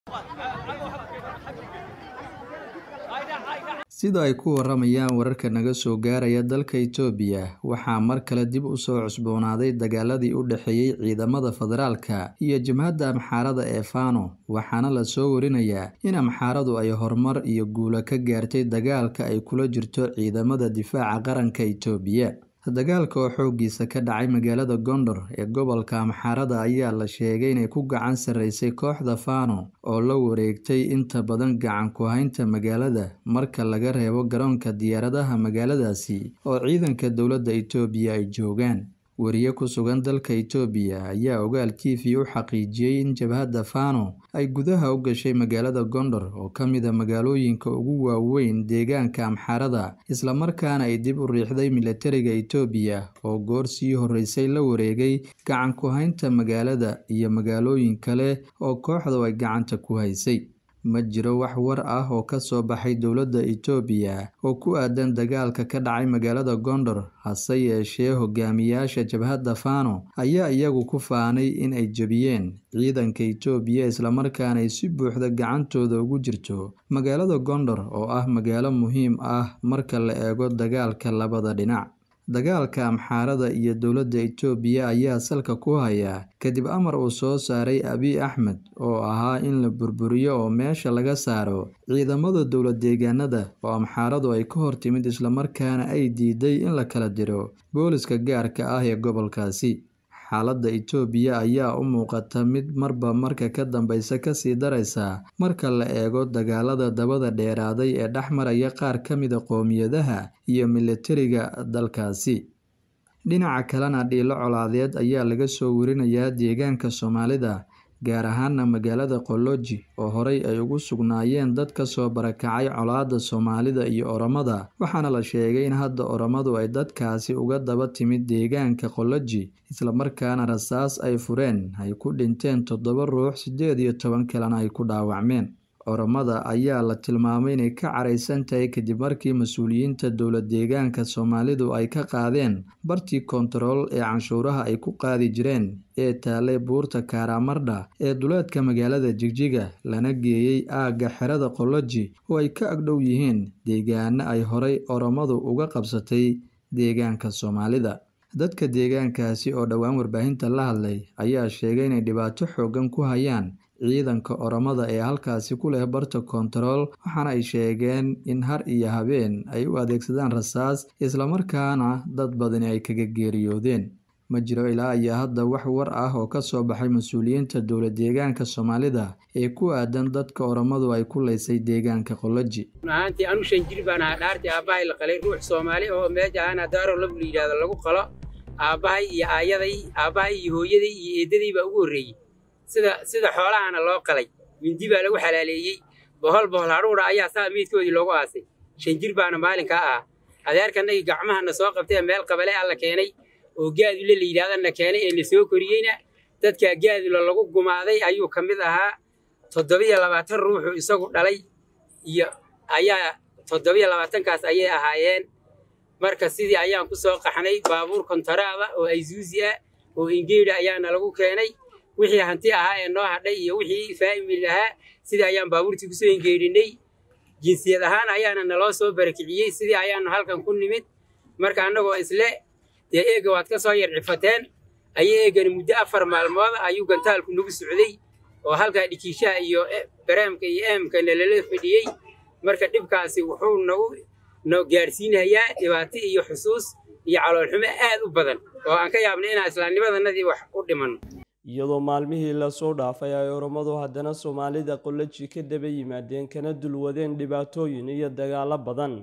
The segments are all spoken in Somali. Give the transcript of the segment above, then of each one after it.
sida ay ku waramayaan wararka naga soo gaaraya dalka Itoobiya waxaa mar kale dib u soo cusboonaaday dagaaladii u dhexeeyay ciidamada federaalka iyo jabhadda Amxaarada ee Fano waxaana la soo warinayaa in Amxaaradu ay horumar iyo guulo ka gaartay dagaalka ay kula jirto ciidamada difaaca qaranka Itoobiya dagaalka oo xooggiisa ka dhacay magaalada Gondor ee gobolka Amxaarada ayaa la sheegay inay ku gacan sarreysay kooxda Fano oo la wareegtay inta badan gacan ku haynta magaalada marka laga reebo garoonka diyaaradaha magaaladaasi oo ciidanka dowladda Itoobiya ay joogaan wariye ku sugan dalka Itoobiya ayaa ogaal TV u xaqiijiyay in jabhadda Fano ay gudaha u gashay magaalada Gondor oo ka mid ah magaalooyinka ugu waaweyn deegaanka Amxaarada isla markaana ay dib u riixday militariga Itoobiya oo goor sii horeysay la wareegay gacan ku haynta magaalada iyo magaalooyin kale oo kooxdu ay gacanta ku haysay ma jiro wax war ah oo ka soo baxay dowladda Itoobiya oo ku aadan dagaalka ka dhacay magaalada Gondor hase yeeshee hogaamiyaasha jabhadda Fano ayaa iyagu ku faanay in ay jebiyeen ciidanka Itoobiya isla markaana ay si buuxda gacantooda ugu jirto magaalada Gondor oo ah magaalo muhiim ah marka la eego dagaalka labada dhinac dagaalka Amxaarada iyo dowladda Itoobiya ayaa salka ku haya kadib amar uu soo saaray Abiy Axmed oo ahaa in la burburiyo oo meesha laga saaro ciidamada dowlad deegaanada oo Amxaaradu ay ka hor timid isla markaana ay diiday in la kala diro booliska gaarka ah ee gobolkaasi xaaladda Itoobiya ayaa u muuqata mid marba marka ka dambeysa kasii daraysa marka la eego dagaalada dabada dheeraaday ee dhex maraya qaar ka mid a qowmiyadaha iyo militariga dalkaasi dhinaca kalena dhiilo colaadeed ayaa laga soo warinayaa deegaanka Soomaalida gaar ahaana magaalada Qoloji oo horey ay ugu sugnaayeen dad ka soo barakacay colaadda Soomaalida iyo Oromada waxaana la sheegay in hadda Oromadu ay dadkaasi uga daba timid deegaanka Qoloji isla markaana rasaas ay fureen ay ku dhinteen toddoba ruux siddeed iyo toban kalena ay ku dhaawacmeen Oromada ayaa la tilmaamay inay ka caraysan tahay kadib markii mas-uuliyiinta dowlad deegaanka Soomaalidu ay ka qaadeen bartii kontarool ee canshuuraha ay ku qaadi jireen ee taalay buurta Karamardha ee duleedka magaalada Jigjiga lana geeyey aagga xerada Qoloji oo ay ka agdhow yihiin deegaano ay horay Oromadu uga qabsatay deegaanka Soomaalida dadka deegaankaasi oo dhowaan warbaahinta la hadlay ayaa sheegay inay dhibaato xooggan ku hayaan ciidanka Oromada ee halkaasi ku leh barta kontarool waxaana ay sheegeen in har iyo habeen ay u adeegsadaan rasaas isla markaana dad badani ay kaga geeriyoodeen ma jiro ilaa iyo hadda wax war ah oo ka soo baxay mas-uuliyiinta dowlad deegaanka Soomaalida ee ku aadan dadka Oromadu ay ku leysay deegaanka Qoloji ahaantii anu shan jir baan ahaa dhaartii aabbahay la qalay ruux Soomaali oo meesha aana daaro lagu yiraahdo lagu qalo aabbahay iyo aayaday aabbahay iyo hooyaday iyo eedaday baa ugu horreeyey sida sida xoolahana loo qalay mindi baa lagu xalaaleeyey bohol bohol hadhuudha ayaa saa miidkoodii loogu aasay shan jir baana maalinkaa ah adeerkanagii gacmahana soo qabtee meel qabale alla keenay oo gaadule la yidhahdana keenay ee na soo koriyeyna dadkaa gaadula lagu gumaaday ayuu ka mid ahaa toddobiyo labaatan ruuxu isagu dhalay iyo ayaa toddobiyo labaatankaas ayay ahaayeen marka sidii ayaan ku soo qaxnay baabuur kontaraada oo ayzuusi ah oo ingeedha ayaana lagu keenay wixii hanti ahaa ee noo hadhay iyo wixii faamil ahaa sidii ayaan baabuurtii kusoo ingeedhinay jinsiyad ahaan ayaana naloo soo barakiciyey sidii ayaanu halkan ku nimid marka annagoo isle dee eega waad ka soo yarcifateen ayay eegani muddo afar maalmood ayuu gantaalku nagu socday oo halkaa dhikiishaha iyo bareemka iyo eemka nalala fadhiyey marka dhibkaasi wuxuu nagu no gaadhsiinayaa dhibaato iyo xusuus iyo caloolxumo aad u badan oo aan ka yaabnay inaan islaamnimadanadii wax u dhimanno iyadoo maalmihii lasoo dhaafay ay oromadu haddana soomaalida qoloji ka daba yimaadeen kana dulwadeen dhibaatooyin iyo dagaallo badan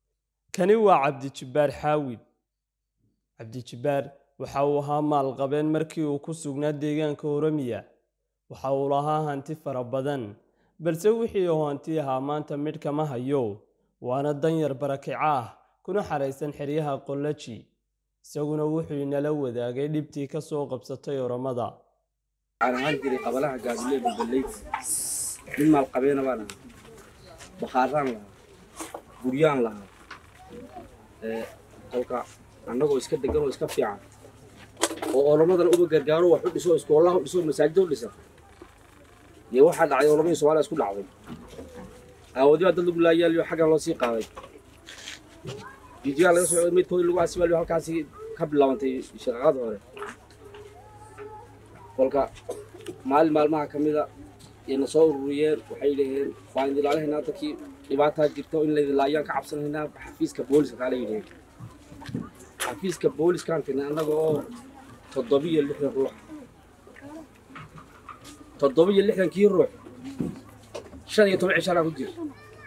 kani waa cabdijibbaar xaawid cabdijibbaar waxa uu ahaa maalqabeen markii uu ku sugnaa deegaanka oromiya waxa uu lahaa hanti fara badan balse wixii uu hanti ahaa maanta midh kama hayo waana danyar barakico ah kuna xaraysan xeryaha qoloji isaguna wuxuu inala wadaagay dhibtii ka soo qabsatay oromada waxaan ahaan jiray qabalaha gaabile balbaleyt nin maalqabeena baan ahaa bakhaaraan lahaa guryaan lahaa kolka annagoo iska degan oo iska fiican oo olomadana uba gargaaro wax u dhiso iskoolaha u dhiso masaajida u dhisa dee waxaa dhacday oo labadii soomaaliya isku dhacday aawadi baa dad lagu laayaaliyo xaggan loo sii qaaday jijigaa laga soo midkoodii lagu asibaaliyo halkaasi ka bilaabantay shaqaqada hore kolka maalin maalmaha ka mida ayna soo ururiyeen waxay dhaheen waan idin ilaalihaynaa dadkii dhibaataa jirto in laydin laayaan ka cabsanaynaa xafiiska booliska kaala yidhaheen xafiiska booliskaan tagnay annaga oo toddobiyo lixdan ruux toddobiyo lixdankii ruux shan iyo toban cishaanaa ku jira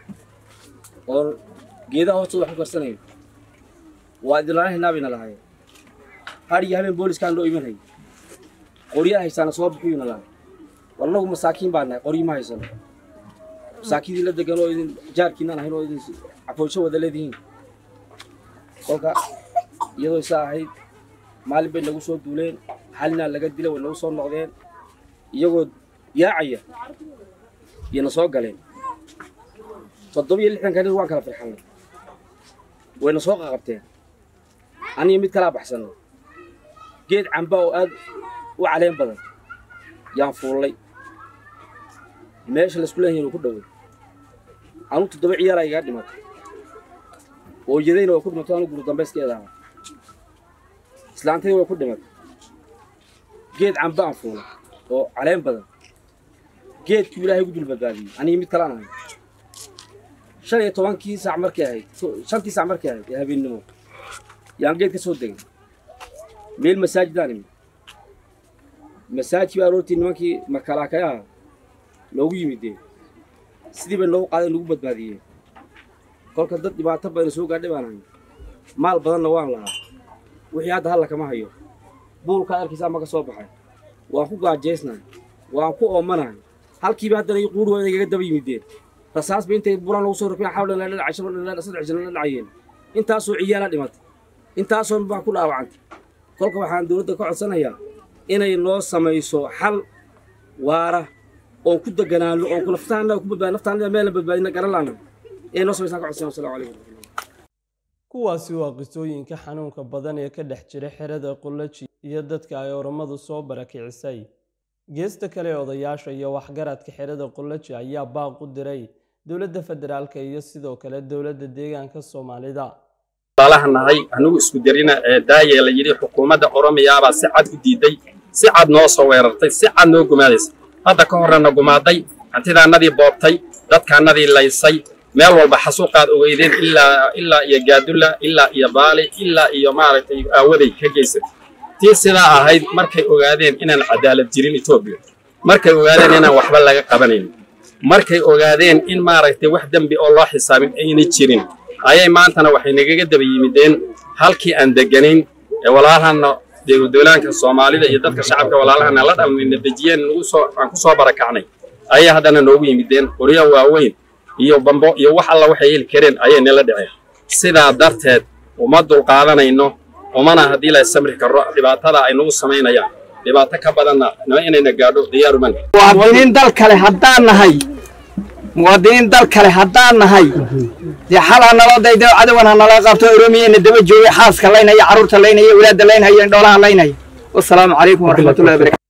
oo geedaha hoostooda wax ku karsanayo waa idin ilaalihaynaa bayna lahaayeen har iyo habeen booliskaan loo imanayay qoryaha haysaana soo bixiyuuna lahay war annagu masaakiin baa nahay qoryi ma haysano masaakiindii la degan oo idin jaarkiinaan ahayn oo idin cafoosho wada leedihiin kolka iyadoo isaa ahayd maalin bay nagu soo duuleen halinaa laga dilay way nagu soo noqdeen iyagoo yaacaya iyana soo galeen toddobiyo lixdanka nin waan kala firxannay wayna soo qaqabteen aniga mid kalaa baxsanno geed camba oo aad u caleen badan yaan fuullay meesha laisku leeyahay inuu ku dhoway anu toddoba ciyaaraa igaa dhimatay ooyadayna way ku dhimatay anu guru dambayskeeda ahaa islaantayda way ku dhimatay geed camba aan fuulay oo caleen badan geedkii ilaahay gu dul badbaadiyey aniga mid kalaan ahay shan iyo tobankii saac markay ahayd shantii saac markay ahayd ee habeennimo yaan geed ka soo degay meel masaajidaan imi masaajidkii baa aroortii nimankii makalaakayaha loogu yimidee sidii bay noogu qaaday nagu badbaadiyeen kolka dad dhibaato badan soo gaadhay baan ahay maal badanna waan lahaa wixii hadda halla kama hayo buulkaa arkiisa ama ka soo baxay waan ku gaajaysnahay waan ku oomanahay halkiiba haddana ii quurhooda igaga daba yimideen rasaasba intay buran lagu soo rafiyaan xawlan la dhacay shaban la saddex jana la dhacayeen intaasoo ciyaala dhimatay intaasoo baa ku dhaawacantay kolka waxaan dowladda ka codsanayaa inay noo samayso xal waara oon ku deganaano oon naftaana ku badbaadi naftaanada meelna badbaadina garan laana inay noo samaysaan ka codsanaya wasalaamu calaykum kuwaasi waa qisooyinka xanuunka badan ee ka dhex jira xerada qulaji iyo dadka ay oramadu soo barakicisay geesta kale odayaasha iyo waxgaradka xerada qulaji ayaa baaq u diray dowladda federaalka iyo sidoo kale dowladda deegaanka soomaalida walaalaha nahay anigu isku dirina ee daayee la yidhi xukuumadda oromiyaabaa si cad u diiday si cad noo soo weerartay si cad noo gumaadaysa hadda ka horrena gumaaday hantidaannadii boobtay dadkaannadii laysay meel walba xasuuqaad ogeydeen ilaa ilaa iyo gaadulla ilaa iyo baali ilaa iyo maaragtay aawaday ka geysatay tii sidaa ahayd markay ogaadeen inaan cadaalad jirin etoobiya markay ogaadeen inaan waxba laga qabanayn markay ogaadeen in maaragtay wax dembi oo loo xisaabin ayna jirin ayay maantana waxay nagaga daba yimideen halkii aan deganayn ee walaalahana dowlaanka soomaalida iyo dadka shacabka walaalahana la dhalmayna dejiyeen nagu soo aan ku soo barakacnay ayay haddana noogu yimideen qoryo waaweyn iyo bambo iyo wax alla waxay heli kareen ayay nala dhaceen sidaa darteed uma dulqaadanayno umana haddii la samri karo dhibaatada ay nagu samaynayaan dhibaato ka badanna inayna gaadho diyaaruman muwaadiniin dal kale haddaan nahay muwaadiniin dal kale haddaan nahay dee xal ha naloo daydo cadowan ha nala qabto oromiyana daba joogay xaaska laynaya carruurta laynaya walaadda laynaya indhoolaha laynaya wasalaamu calaykum waraxmatullahi wabarakatu